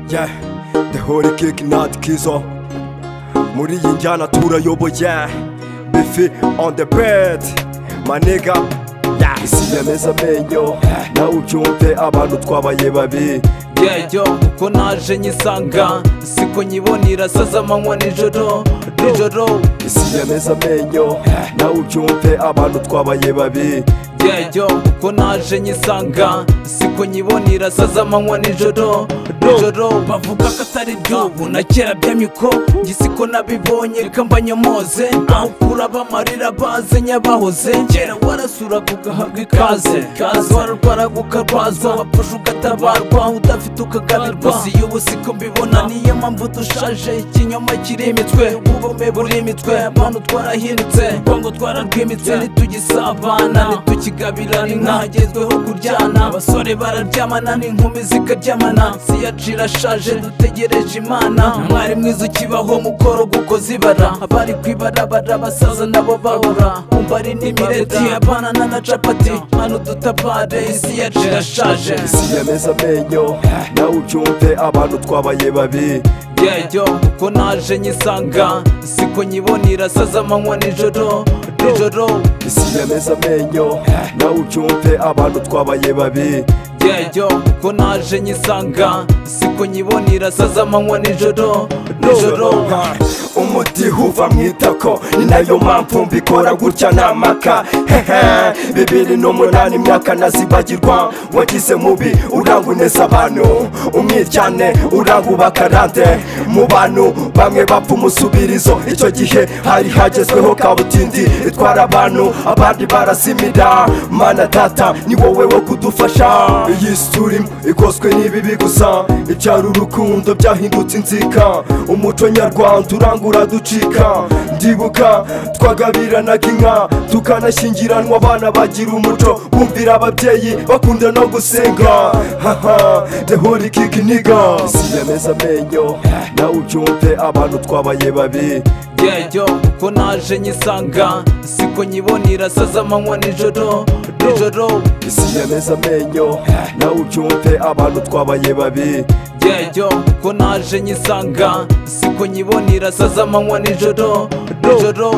yeah dehore kiki nati kizo muri iyi njyana turayoboye bifi on the bed maniga isi yameze amenyo nawe ubyumve abantu twabaye babi yeyo ko naje nyisanga siko nyibonera saza amanywa nijoro nijoro isi yameze amenyo nawe ubyumve abantu twabaye babi yeyo ko naje nyisanga siko nyibonera saza amanywa nijoro nijoro bavuga ko atari iby'ubu na kera by'amiko njye siko nabibonye reka mbanyomoze aho ukura bamarira baze nyabahoze kera warasuraga ugahabwa ikaze kaze wararwaraga ukarwazwa wapfusha ugatabarwa udafite ukagabirwa gusa iyo ubu siko mbibona niyo mpamvu dushaje ikinyoma kiri imitwe ubume buri imitwe abantu twarahindutse kongo twararwimitse ntitugisabana ntitukigabirana inka hagezweho kuryana abasore bararyamana n'inkumi zikaryamana siyaci irashaje dutegereje imana mwari mwiza ukibaho mukoro guko zibara abari kwibarabara basaza nabo babura umva ari n'imireti apanana na capati hano dutapare isi yacu irashaje isi yameze amenyo nawe ubyumve abantu twabaye babi yeyo ko naje nyisanga siko nyibonera saza amanywa nijoro nijoro isi yameze amenyo nawe ubyumve abantu twabaye babi yeyo ko naje nyisanga siko nyibonera saza amanywa nijoro nijoro umuti uva mu itako ni nayo mpamvu mbikora gutya namaka hehe bibiri n'umunani imyaka nazibagirwa wagize mubi urangwineza abantu umwiryane urangubakarande mu bantu bamwe bapfa umusubirizo icyo gihe hari hagezweho kabutindi itwara abantu abandi barasimira mana data ni wowe wo kudufasha iyi si turimo ikozwe n'ibibi gusa ibyari urukundo byahindutse inzika umuco nyarwanda urangura ducika ndibuka twagabiranaga inka tukanashyingiranwa abana bagira umuco bumvira ababyeyi bakunda no gusenga haha dehori kiki niga isi yameze amenyo nawe ubyumve abantu twabaye babi yeyo ko naje nyisanga siko nyibonera saza amanywa nijoro nijoro isi yameze amenyo nawe ubyumve abantu twabaye babi yeyo ko naje nyisanga siko nyibonera saza amanywa nijoro nijoro